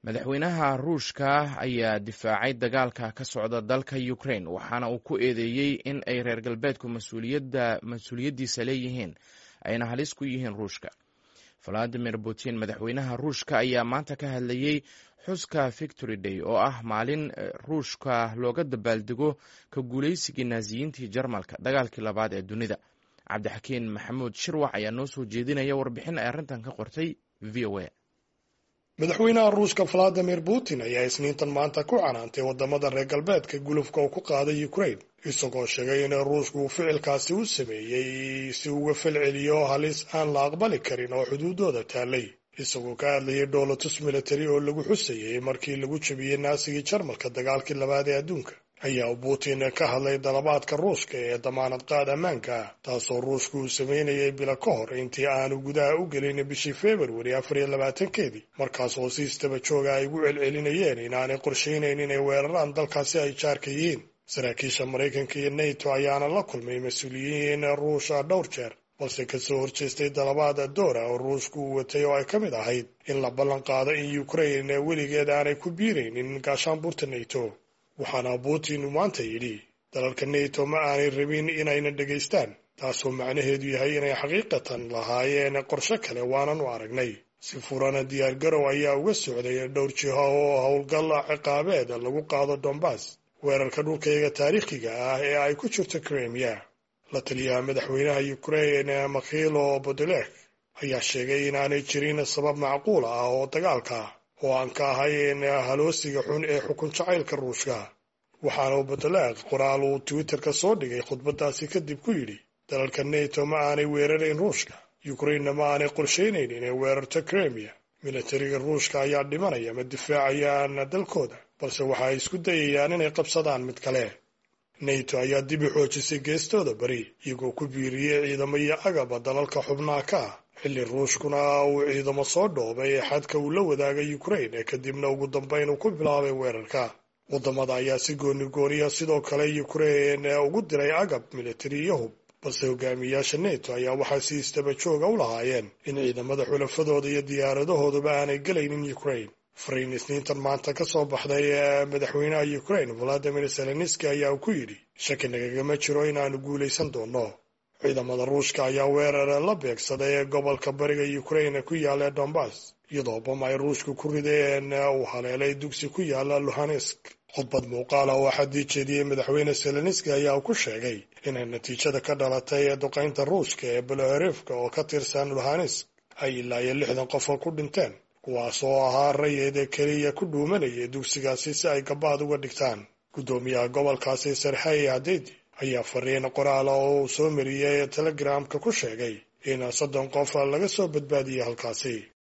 madaxweynaha ruushka ayaa difaacay dagaalka ka socda dalka ukraine waxaana uu ku eedeeyey in ay reer galbeedku mas-uuliyaddiisa leeyihiin ayna halis ku yihiin ruushka valadimir putin madaxweynaha ruushka ayaa maanta ka hadlayey xuska victory day oo ah maalin ruushka looga dabaaldego ka guulaysigii naasiyiintii jarmalka dagaalkii labaad ee dunida cabdixakiin maxamuud shirwax ayaa noo soo jeedinaya warbixin ay arrintan ka qortay v o a madaxweynaha ruushka valadimir putin ayaa isniintan maanta ku canaantay wadamada reer galbeedka gulufka uu ku qaaday ukraine isagoo sheegay in ruushku uu ficilkaasi u sameeyey si uga falceliyo halis aan la aqbali karin oo xuduudooda taallay isagoo ka hadlayay dhoolatus military oo lagu xusayey markii lagu jabiyey naasigii jarmalka dagaalkii labaad ee adduunka ayaa putin ka hadlay dalabaadka ruushka ee damaanad qaad ammaanka ah taasoo ruushku uu sameynayay bilo ka hor intii aanu gudaha u gelin bishii februari afar iyo labaatankeedii markaas oo si istaba jooga ay ugu celcelinayeen inaanay qorshaynayn inay weeraraan dalkaasi ay jaarka yihiin saraakiisha maraykanka iyo nato ayaana la kulmay mas-uuliyiin ruusha dhowr jeer balse kasoo horjeestay dalabaada doora oo ruushku uu watay oo ay ka mid ahayd in la ballan qaado in ukraine weligeed aanay ku biiraynin gaashaanbuurta nato waxaana putin uu maanta yidhi dalalka nato ma aanay rabin inayna dhegaystaan taasoo macnaheedu yahay inay xaqiiqatan lahaayeen qorshe kale waanan u aragnay si furana diyaargarow ayaa uga socday dhowr jiho oo howlgal ciqaabeed lagu qaado dombas weerarka dhulkayga taariikhiga ah ee ay ku jirto kremia la taliyaha madaxweynaha ukraine makhilo bodolek ayaa sheegay inaanay jirin sabab macquul ah oo dagaalka oo aan ka ahayn haloosiga xun ee xukun jacaylka ruushka waxaana bodolek qoraal uu twitterka soo dhigay khudbadaasi kadib ku yidhi dalalka nato ma aanay weerarayn ruushka ukrainena ma aanay qorshaynayn inay weerarto kremia militariga ruushka ayaa dhimanaya ma difaacayaan dalkooda balse waxa ay isku dayayaan inay qabsadaan mid kale nato ayaa dib u xoojisay geestooda bari iyagoo ku biiriyey ciidamo iyo agaba dalalka xubnaha ka ah xilli ruushkuna uu ciidamo soo dhoobay xadka uu la wadaagay ukraine kadibna ugu dambayn uu ku bilaabay weerarka wadamada ayaa si gooni gooniya sidoo kale ukraine ugu diray agab militari iyo hub balse hogaamiyayaasha nato ayaa waxaa si istaba jooga u lahaayeen in ciidamada xulafadooda iyo diyaaradahooduba aanay gelaynin ukraine fariin isniintan maanta ka soo baxday madaxweynaha ukraine valadimir zelenski ayaa uu ku yidhi shaki nagagama jiro inaanu guulaysan doono ciidamada ruushka ayaa weerar la beegsaday gobolka bariga ukraine ku yaala dombas iyadoo bam ay ruushku ku rideen uu haleelay dugsi ku yaala luhansk khudbad muuqaal ah oo xaddii jeediyey madaxweyne zelenski ayaa ku sheegay inay natiijada ka dhalatay duqaynta ruushka ee belohorefka oo ka tirsan luhansk ay ilaa iyo lixdan qof ku dhinteen kuwaas oo ahaa rayid keliya ku dhuumanayay dugsigaasi si ay gabaad uga dhigtaan guddoomiyaha gobolkaasi sarxey hadeydi ayaa fariin qoraala oo uu soo mariyey telegramka ku sheegay in soddon qof laga soo badbaadiyey halkaasi